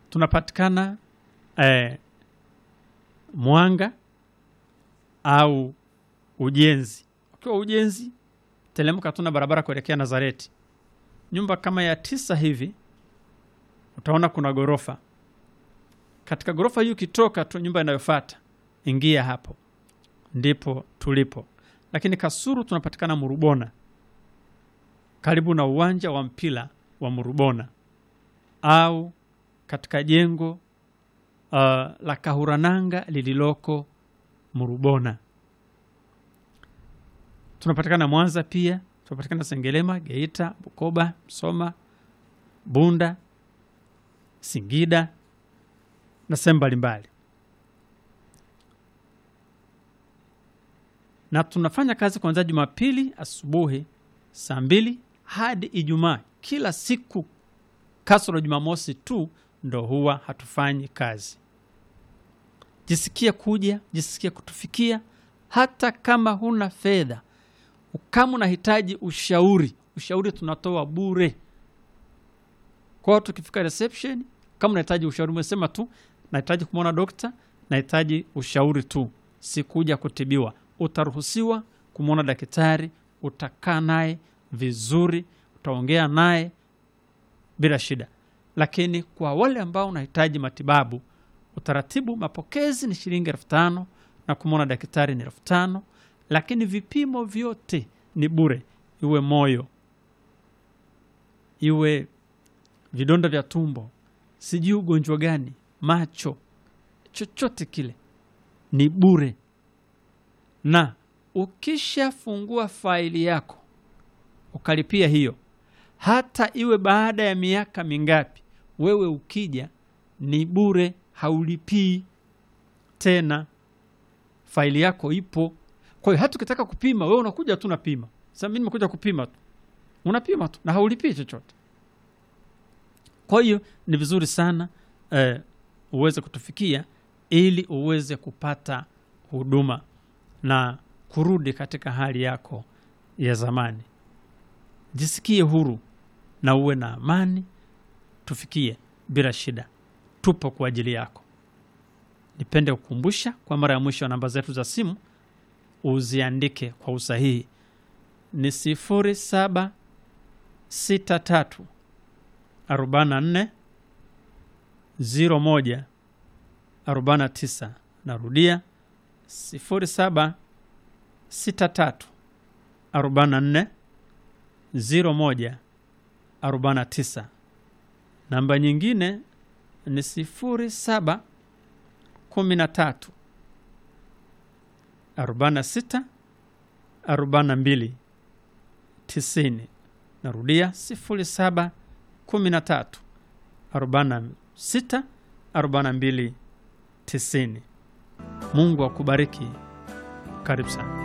tunapatikana eh, Mwanga au Ujenzi. Ukiwa Ujenzi, telemka, tuna barabara kuelekea Nazareti, nyumba kama ya tisa hivi, utaona kuna ghorofa. Katika ghorofa hii ukitoka tu, nyumba inayofuata ingia hapo, ndipo tulipo. Lakini Kasuru tunapatikana Murubona, karibu na uwanja wa mpira wa Murubona, au katika jengo uh, la Kahurananga lililoko Murubona. Tunapatikana Mwanza pia, tunapatikana Sengerema, Geita, Bukoba, Msoma, Bunda, Singida na sehemu mbalimbali, na tunafanya kazi kuanzia Jumapili asubuhi saa mbili hadi Ijumaa kila siku, kasoro Jumamosi tu ndo huwa hatufanyi kazi. Jisikie kuja, jisikie kutufikia, hata kama huna fedha, kama unahitaji ushauri, ushauri tunatoa bure. Kwa hiyo tukifika reception, kama unahitaji ushauri, umesema tu nahitaji kumwona dokta, nahitaji ushauri tu, sikuja kutibiwa, utaruhusiwa kumwona daktari, utakaa naye vizuri, utaongea naye bila shida. Lakini kwa wale ambao unahitaji matibabu, utaratibu mapokezi ni shilingi elfu tano na kumwona daktari ni elfu tano lakini vipimo vyote ni bure, iwe moyo, iwe vidonda vya tumbo, sijui ugonjwa gani, macho, chochote kile ni bure. Na ukishafungua faili yako ukalipia hiyo, hata iwe baada ya miaka mingapi, wewe ukija ni bure, haulipii tena, faili yako ipo. Kwa hiyo hata ukitaka kupima, wewe unakuja tu unapima. Sasa mimi nimekuja kupima tu, unapima tu na haulipii chochote. Kwa hiyo ni vizuri sana eh, uweze kutufikia ili uweze kupata huduma na kurudi katika hali yako ya zamani. Jisikie huru na uwe na amani, tufikie bila shida, tupo kwa ajili yako. Nipende kukumbusha kwa mara ya mwisho, namba zetu za simu uziandike kwa usahihi, ni sifuri saba sita tatu arobaini na nne ziro moja arobaini na tisa. Narudia sifuri saba sita tatu arobaini na nne ziro moja arobaini na tisa. Namba nyingine ni sifuri saba kumi na tatu arobaini na sita arobaini na mbili tisini. Narudia sifuri saba kumi na tatu arobaini na sita arobaini na mbili tisini. Mungu akubariki. Karibu sana.